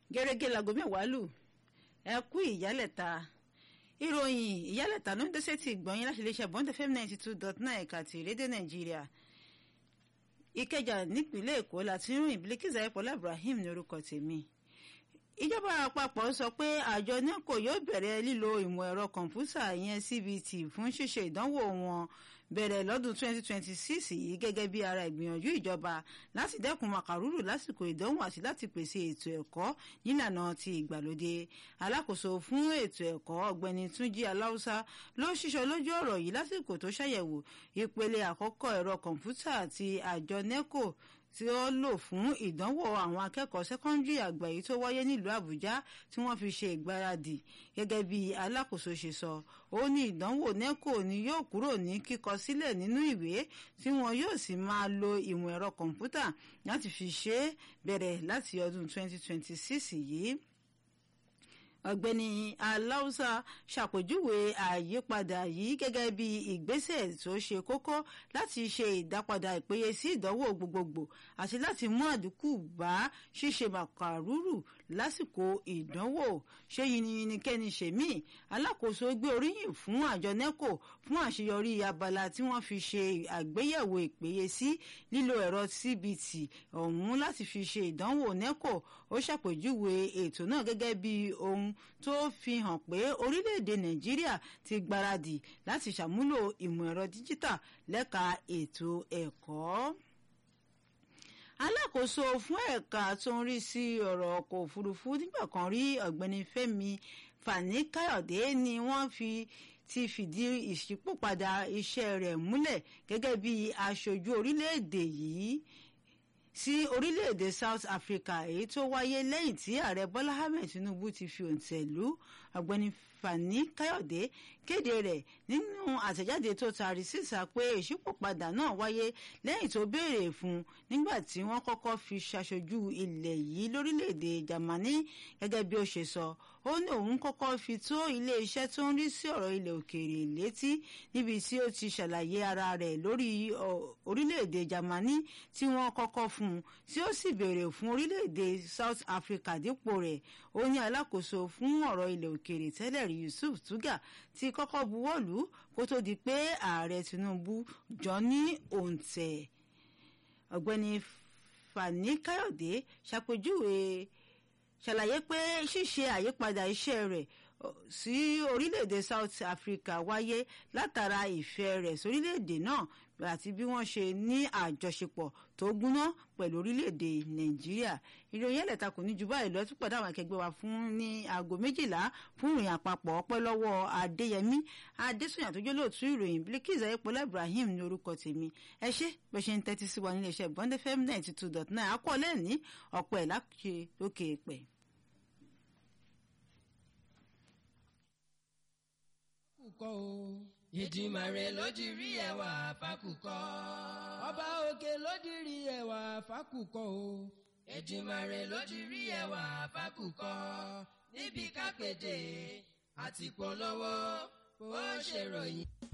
gẹ́gẹ́ láago mẹ́wàá lù ẹ kú ìyálẹ̀ta ìròyìn ìyálẹ̀ta ló ń dẹ́sẹ̀ tí gbọ̀nyìn láti iléeṣẹ́ bond fm ninety two dot nine ẹ̀ka ti rédíò nàìjíríà ìkẹjà nípínlẹ̀ èkó láti rìn Bilkisu ayépọ̀lá ibrahim ní orúkọ tèmi ìjọba àpapọ̀ sọ pé àjọ neco yóò bẹ̀rẹ̀ lílo ìmọ̀ ẹ̀rọ kọ̀ǹpútà ìyẹn cbt fún ṣíṣe ìdánwò wọn bẹ̀rẹ̀ lọ́dún 2026 yìí gẹ́gẹ́ bí ara ìgbìyànjú ìjọba láti dẹ́kun màkàrúrù lásìkò ìdánwò àti láti pèsè ètò ẹ̀kọ́ nílànà ti ìgbàlódé alákòóso fún ètò ẹ̀kọ́ ọ̀gbẹ́ni túnjí aláùsá ló ṣíṣọ lójú ọ̀rọ̀ yìí lásìkò tó ṣàyẹ̀wò ìpele àkọ́kọ́ ẹ̀rọ kọ̀ǹpútà ti àjọ neco tí ó lò fún ìdánwò àwọn akẹ́kọ̀ọ́ sẹ́kọ́ndírì àgbà yìí tó wáyé nílùú àbújá tí wọ́n fi ṣe ìgbáradì gẹ́gẹ́ bí alákòóso ṣe sọ ó ní ìdánwò neco ni yóò kúrò ní kíkọ sílẹ̀ nínú ìwé tí wọn yóò sì máa lo ìmọ̀ ẹ̀rọ kọ̀ǹpútà láti fi ṣe é bẹ̀rẹ̀ láti ọdún 2026 yìí ọ̀gbẹ́ni aláùsà ṣàpèjúwe àyípadà yìí gẹ́gẹ́ bí ìgbésẹ̀ tó ṣe kókó láti ṣe ìdápadà ìpéye sí ìdánwò gbogbogbò àti láti mú àdínkù bá ṣíṣe màkàrúrù lásìkò ìdánwò ṣé yìnyínnìkẹ́ni ṣèmí alákòóso gbé oríyìn fún àjọ neco fún àṣeyọrí abala tí wọ́n fi ṣe àgbéyẹ̀wò ìpéye sí lílo ẹ̀rọ cbt ọ̀hún láti fi ṣe ìdánwò neco ó ṣàpèjúwe ètò náà gẹ́gẹ́ bí ohun tó fi hàn pé orílẹ̀-èdè nàìjíríà ti gbáradì láti ṣàmúlò ìmọ̀ ẹ̀rọ díjítà lẹ́ka ètò ẹ̀kọ́ alákòóso fún ẹ̀ka tó ń rí sí ọ̀rọ̀ ọkọ̀ òfurufú nígbà kan rí ọ̀gbẹ́ni fẹ́mi fani káyọ̀dé ni wọ́n fi ti fìdí ìṣípòpadà iṣẹ́ rẹ̀ múlẹ̀ gẹ́gẹ́ bí aṣojú orílẹ̀-èdè yìí sí orílẹ̀-èdè South Africa èyí tó wáyé lẹ́yìn tí ààrẹ Bọ́lá Ahmed Tinubu ti fi òǹtẹ̀ lù ọ̀gbẹ́ni Fani Káyọ̀dé kéde rẹ̀ nínú àtẹ̀jáde tó taari síta pé ìṣípòpadà náà wáyé lẹ́yìn tó béèrè fún nígbà tí wọ́n kọ́kọ́ fi ṣaṣojú ilẹ̀ yìí lórílẹ̀‐èdè Jámánì gẹ́gẹ́ bí ó ṣe sọ ó ní òun kọ́kọ́ fi tó ilé-iṣẹ́ tó ń rí sí ọ̀rọ̀ ilẹ̀ òkèèrè létí níbi tí ó ti ṣàlàyé ara rẹ̀ lórí orílẹ̀‐èdè Jámánì tí wọ́n kọ́kọ́ fún un tí ó sì béèrè fún orílẹ̀‐èdè South Africa dípò rẹ̀ ó ní alákòóso fún ọ̀rọ̀ ilẹ̀ òkèèrè tẹ́lẹ̀ rí Yusuf Tuga ti kọ́kọ́ buwọ́lù kó tó di pé ààrẹ Tinubu jọ ní òǹtẹ̀ ọ̀gbẹ́ni Fani Káyọ̀dé ṣàpèjúwe ṣàlàyé pé ṣíṣe àyípadà iṣẹ́ rẹ̀ sí orílẹ̀-èdè South Africa wáyé látara ìfẹ́ rẹ̀ sórílẹ̀-èdè náà àti bí wọ́n ṣe ní àjọṣepọ̀ tó gúnná pẹ̀lú orílẹ̀-èdè Nàìjíríà ìròyìn ẹ̀lẹ́ta kò ní ju báyìí lọ túpọ̀ dáwọn akẹgbẹ́ wa fún ní aago méjìlá fún ìròyìn àpapọ̀ ọpẹ́ lọ́wọ́ Adéyẹmí Adésùnyà tó jẹ́ lóòtú ìròyìn Bilkisu ayépọ̀lá Ibrahim ní orúkọ tèmi ẹ ṣé bẹ́ẹ̀ ṣe ń tẹ́tí sí wa nílé iṣẹ́ Bond FM ninety two dot nine akọ́ lẹ́ẹ̀ní ọ̀pọ̀ ẹ̀ láṣẹ lókè pẹ̀. kọ́ o. Ìdìmàrè ló di rí ẹwà fákùkọ. Ọba òkè ló di rí ẹwà fákùkọ o. Ìdìmàrè ló di rí ẹwà fákùkọ. Níbi kápẹ́dé àti polówó bó ṣe ròyìn.